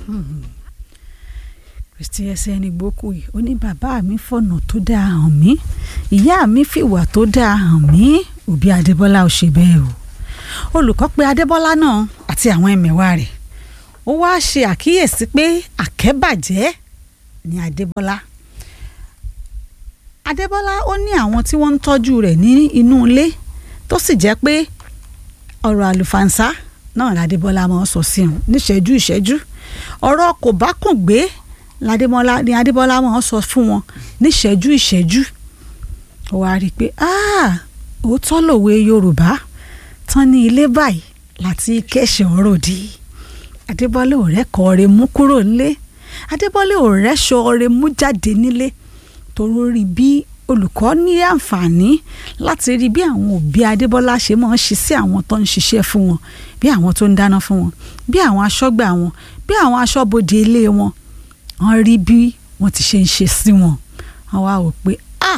kristi ẹsẹ̀ ẹni gbókù yìí ó ní bàbá mi fọ̀nà tó dáa hàn mí ìyá mi fìwà tó dáa hàn mí òbí adébọ́lá ò ṣe bẹ́ẹ̀ o olùkọ́ pé adébọ́lá náà àti àwọn ẹ̀mẹ̀wá rẹ̀ ó wáá ṣe àkíyèsí pé àkẹ́bàjẹ́ ni adébọ́lá adébọ́lá ó ní àwọn tí wọ́n ń tọ́jú rẹ̀ ní inú ilé tó sì jẹ́ pé ọ̀rọ̀ àlùfànṣá náà ládébọ́lá máa ń sọ sí òun níṣẹ́jú ìṣẹ́jú ọ̀rọ̀ kò bá kùn gbé ládébọ́lá ni adébọ́lá máa ń sọ fún wọn níṣẹ́jú ìṣẹ́jú ó wá rí i pé òótọ́ lòwe yorùbá tán ní ilé báyìí láti kẹ́sẹ̀ ọ̀rọ̀ di adébọ́lá ò rẹ́kọ̀ọ́ rẹ̀ mú kúrò nílé adébọ́lá ò rẹ́ṣọ́ rẹ̀ mú jáde nílé torí rí bí olùkọ́ ní àǹfààní láti rí bí àwọn òbí adébọ́lá ṣe máa ń ṣe sí àwọn tó ń ṣiṣẹ́ fún wọn bí àwọn tó ń dáná fún wọn bí àwọn aṣọ́gbà wọn bí àwọn aṣọ́bodè ilé wọn wọ́n rí bí wọ́n ti ṣe ń ṣe sí wọn wọ́n wá wò pé ah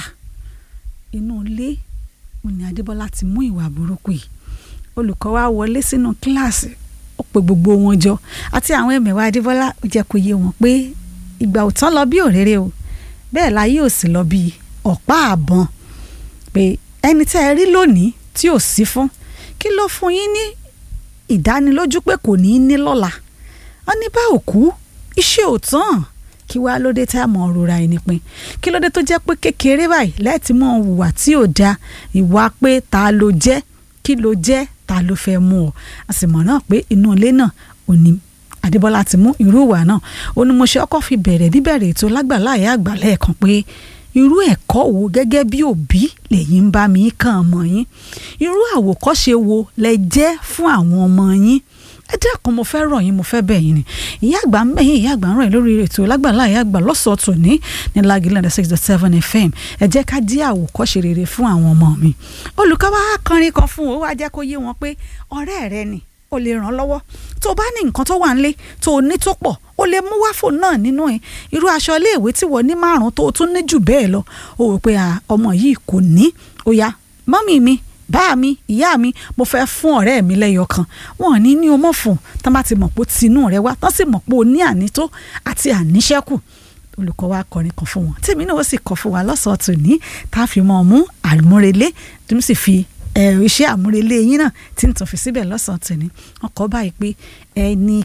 inú ilé mo ní adébọ́lá ti mú ìwà burúkú yìí olùkọ́ wa wọlé sínú kíláàsì ó pe gbogbo wọn jọ àti àwọn ẹ̀mẹ̀wá adébọ́lá ó jẹ́ kó yé wọn pé ìgbà ò tán lọ bí òréré o bẹ́ẹ̀ láyé ò sì lọ bí ọ̀pá àbọ̀n pé ẹni tẹ́ ẹ rí lónìí tí ò sí fún kí ló fún yín ní ìdánilójú pé kò ní í ní lọ́la wọ́n ní bá òkú iṣẹ́ ò tán kí wàá lóde tá a mọ̀ rora ẹni pin kí lóde tó jẹ́ pé kékeré báyìí lẹ́ẹ̀tì mọ̀ hùwà tí ò da ìwà pé ta ló jẹ́ kí ló jẹ́ ta ló fẹ́ mú ọ a sì mọ̀ náà pé inú ilé náà ò ní Adébọ́lá ti mú irú ìwà náà ó ní mo ṣe ọkọ̀ fi bẹ̀rẹ̀ níbẹ̀rẹ̀ ètò lágbàláyé àgbà lẹ́ẹ̀kan pé irú ẹ̀kọ́ wo gẹ́gẹ́ bí òbí lẹ́yìn ń bá mi kàn ọmọ yín irú àwòkọ́ṣe wo lẹ jẹ́ fún àwọn ọmọ yín ẹ dákun mo fẹ́ rọ̀ yín mo fẹ́ bẹ̀ yín ni ìyá àgbà ń bẹ̀yìn ìyá àgbà ń rọ̀ yín lórí ètò lágbàláyé àgbà lọ́sọ̀ọ́ tòní ní Lágìlẹ̀ six dot seven fm ẹ jẹ́ ká dí àwòkọ́ṣe rere fún àwọn ọmọ mi olùkọ́ wa kọrin kan fún o wá jẹ́ kó yé wọn pé ọ̀rẹ́ rẹ ni o lè ràn lọ́wọ́ tó o bá ní nǹkan tó wà nílé tó o ní tó pọ̀ o lè mú wáfò náà nínú ẹ irú aṣọ iléèwé tí wọ́n ní márùn-ún tó o tún ní jù bẹ́ẹ̀ lọ o rò pé ọmọ yìí kò ní ó yá mọ́mì mi bá mi ìyá mi mo fẹ́ fún ọ̀rẹ́ mi lẹ́yọ kan wọn ní ní o mọ̀ fún tán bá ti mọ̀ pé tinú rẹ wá tán sì mọ̀ pé o ní ànító àti àníṣẹ́kù olùkọ́ wa kọrin kan fún wọn tèmi náà ó sì kọ fún wa lọ́sọ̀ọ́ tòní tá a fi mọ̀ mú àmúrelé tí mo sì fi iṣẹ́ àmúrelé yín náà tí n tàn fi síbẹ̀ lọ́sàn-án tòní wọn kọ́ báyìí pé ẹni